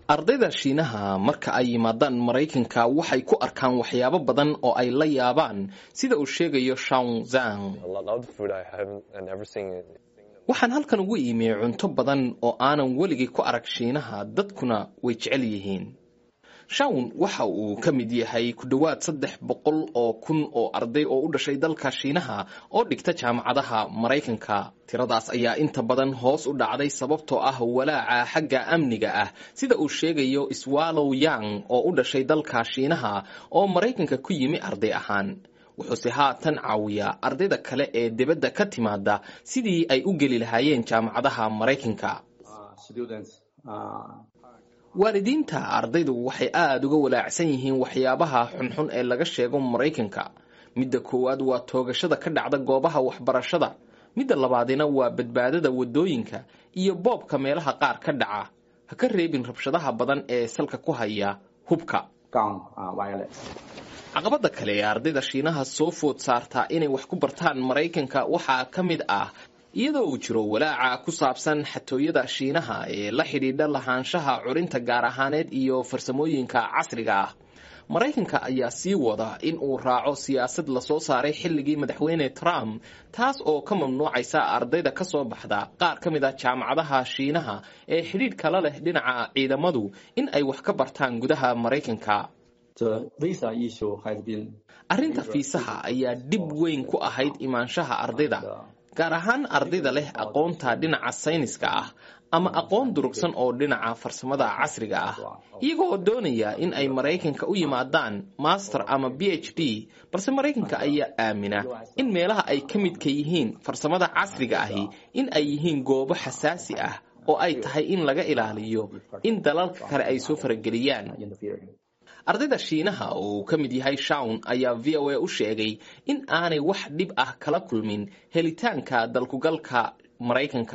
ardayda shiinaha marka ay yimaadaan maraykanka waxay ku arkaan waxyaabo badan oo ay la yaabaan sida uu sheegayo shawn zang waxaan halkan ugu iimiyey cunto badan oo aanan weligay ku arag shiinaha dadkuna way jecel yihiin shawn waxa uu ka mid yahay ku dhowaad saddex boqol oo kun oo arday oo u dhashay dalka shiinaha oo dhigta jaamacadaha maraykanka tiradaas ayaa inta badan hoos u dhacday sababtoo ah walaaca xagga amniga ah sida uu sheegayo swallow yang oo u dhashay dalka shiinaha oo maraykanka ku yimi arday ahaan wuxuuse haatan caawiyaa ardayda kale ee dibadda ka timaada sidii ay u geli lahaayeen jaamacadaha maraykanka waalidiinta ardaydu waxay aada uga walaacsan yihiin waxyaabaha xunxun ee laga sheego maraykanka midda koowaad waa toogashada ka dhacda goobaha waxbarashada midda labaadina waa badbaadada waddooyinka iyo boobka meelaha qaar ka dhaca ha ka reebin rabshadaha badan ee salka ku haya hubka caqabada kale ee ardayda shiinaha soo food saartaa inay wax ku bartaan maraykanka waxaa ka mid ah iyadoo uu jiro walaaca ku saabsan xatooyada shiinaha ee la xidhiidha lahaanshaha curinta gaar ahaaneed iyo farsamooyinka casriga ah maraykanka ayaa sii wada in uu raaco siyaasad lasoo saaray xilligii madaxweyne trump taas oo ka mamnuucaysa ardayda ka soo baxda qaar ka mid a jaamacadaha shiinaha ee xidhiidh kala leh dhinaca ciidamadu in ay wax ka bartaan gudaha maraykanka arrinta fiisaha ayaa dhib weyn ku ahayd imaanshaha ardayda gaar ahaan ardayda leh aqoonta dhinaca sayniska ah ama aqoon durugsan oo dhinaca farsamada casriga ah iyagoo doonaya in ay maraykanka u yimaadaan master ama b h d balse maraykanka ayaa aamina in meelaha ay ka midka yihiin farsamada casriga ahi in ay yihiin goobo xasaasi ah oo ay tahay in laga ilaaliyo in dalalka kale ay soo farageliyaan ardayda shiinaha oo uu ka mid yahay shawn ayaa v o a u sheegay in aanay wax dhib ah kala kulmin helitaanka dalkugalka maraykanka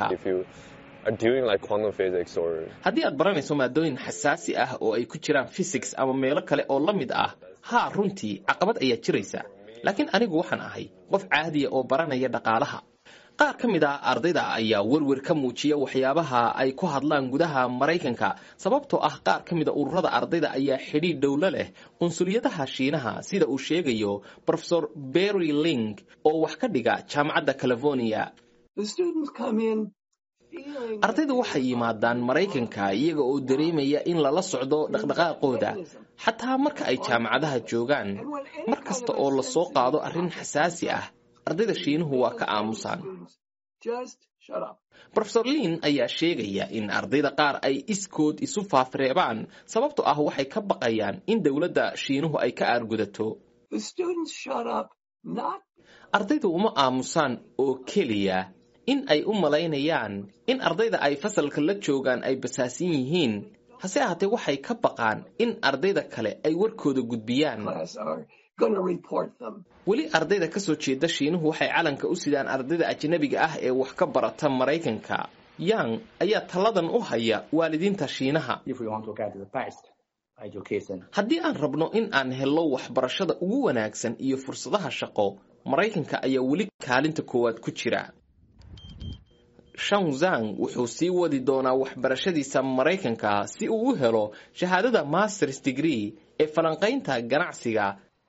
haddii aad baranayso maadooyin xasaasi ah oo ay ku jiraan physics ama meelo kale oo la mid ah haa runtii caqabad ayaa jiraysa laakiin anigu waxaan ahay qof caadiya oo baranaya dhaqaalaha qaar ka mid ah ardayda ayaa werwer ka muujiya waxyaabaha ay ku hadlaan gudaha maraykanka sababtoo ah qaar ka mid a ururada ardayda ayaa xidhiidh dhowlo leh qunsuliyadaha shiinaha sida uu sheegayo rofesor berry ling oo wax ka dhiga jaamacadda california ardaydu waxay yimaadaan maraykanka iyaga oo dareemaya in lala socdo dhaqdhaqaaqooda xataa marka ay jaamacadaha joogaan mar kasta oo lasoo qaado arrin xasaasi ah ardayda shiinuhu waa ka aamusaan rofesor liin ayaa sheegaya in ardayda qaar ay iskood isu faafreebaan sababtoo ah waxay ka baqayaan in dowladda shiinuhu ay ka aargudato ardaydu uma aamusaan oo keliya in ay u malaynayaan in ardayda ay fasalka la joogaan ay basaasin yihiin hase ahaatee waxay ka baqaan in ardayda kale ay warkooda gudbiyaan weli ardayda ka soo jeeda shiinuhu waxay calanka u sidaan ardayda ajnabiga ah ee wax ka barata maraykanka yang ayaa talladan u haya waalidiinta shiinaha haddii aan rabno in aan helno waxbarashada ugu wanaagsan iyo fursadaha shaqo maraykanka ayaa weli kaalinta koowaad ku jira shanzang wuxuu sii wadi doonaa waxbarashadiisa maraykanka si uu u helo shahaadada masters degree ee falanqaynta ganacsiga